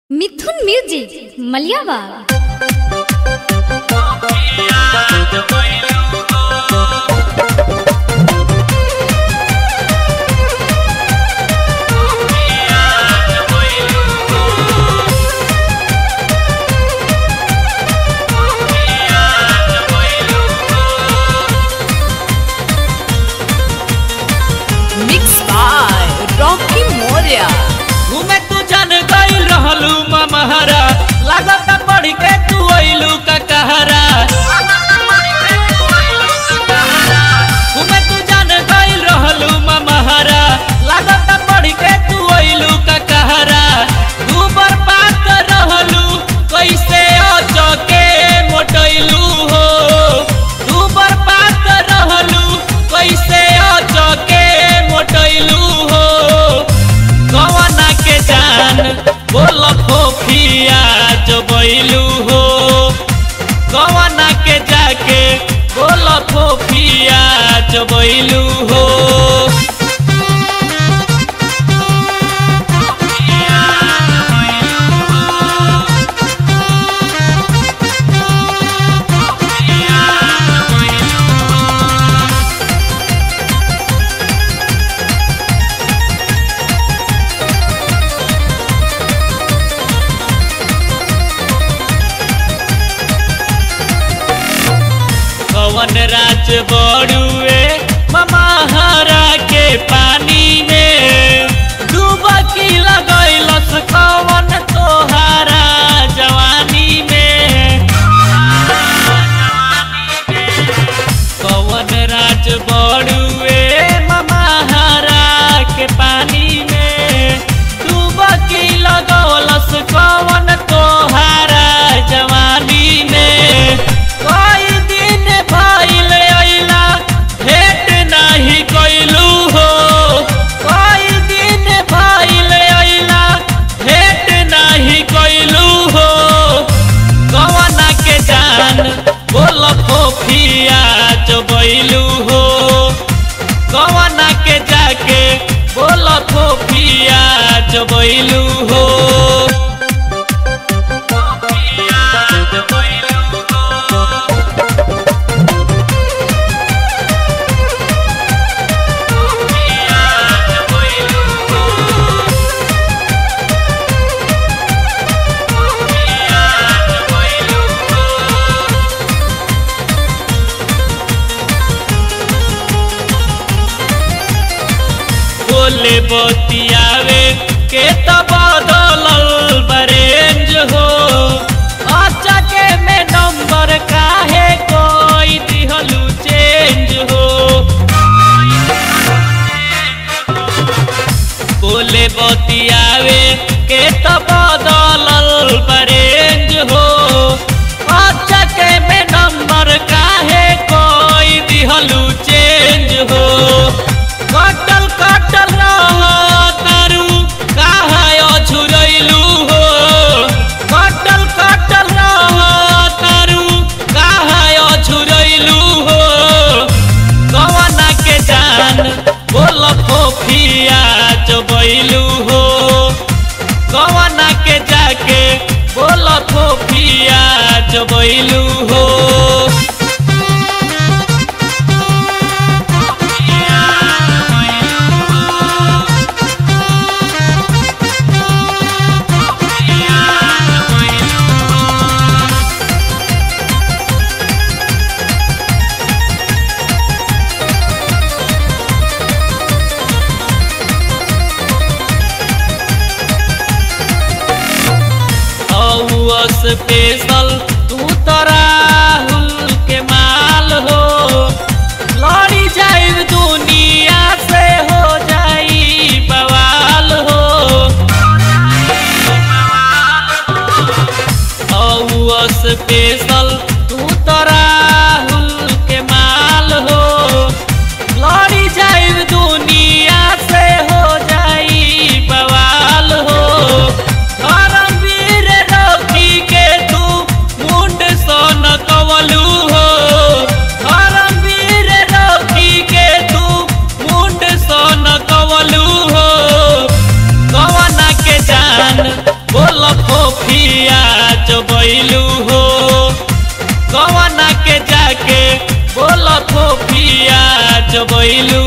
मिथुन music मलियावाग mix by Rocky Moriya घूमे तू जन गई रहलू ममहरा लागत पढ़ के तू अइलू का कहरा घूमे तू जन गई रहलू ममहरा लागत पढ़ के तू अइलू का कहरा तू बर्बाद रहलू कैसे अचके मोटैलू हो तू बर्बाद रहलू कैसे अचके मोटैलू हो कवना के जान बोल फोफिया जो बैलू हो कवना के जाके बोल फोफिया जो बैलू हो कवन राज बड़ुए ममाहरा के पानी में डूबकी लगैलस कवन तोहारा जवानी में कवन राज बड़ुए ममाहरा के पानी में डूबकी लगौलस कवन तोहारा जवानी में कई दिन भइल अइला भेट नाही कइलू हो कई दिन भइल अइला भेट नाही कइलू हो कवना के जान बोल फोफिया जो बैलू हो कवना के जाके बोल फोफिया जो बैलू हो बोले बतियावे के त बदलल बरेंज हो अच्छा के में नंबर काहे कोई दिहलू चेंज हो बोले बतियावे के त बदलल बरेंज हो अच्छा के में नंबर काहे कोई दिहलू चेंज हो कटल कटल रह तारू काहे अछुरैलू हो कटल कटल रह तारू काहे अछुरैलू हो कवना के जान बोल फोफिया जो बैलू हो कवना के जाके बोल फोफिया जो बैलू हो औ स्पेशल तू तो राहुल के माल हो लड़ी जाई दुनिया से हो जाई बवाल हो औ स्पेशल तू तो राहुल के माल हो लड़ी जाई दुनिया से हो जाई बवाल हो धर्मवीर रखी के तू मुंड सन कवलू हो धर्मवीर रखी के तू मुंड सन कवलू हो कवना के जान बोल फो फोफिया चबैलू हो कवना के जाके बोल फोफिया चबैलू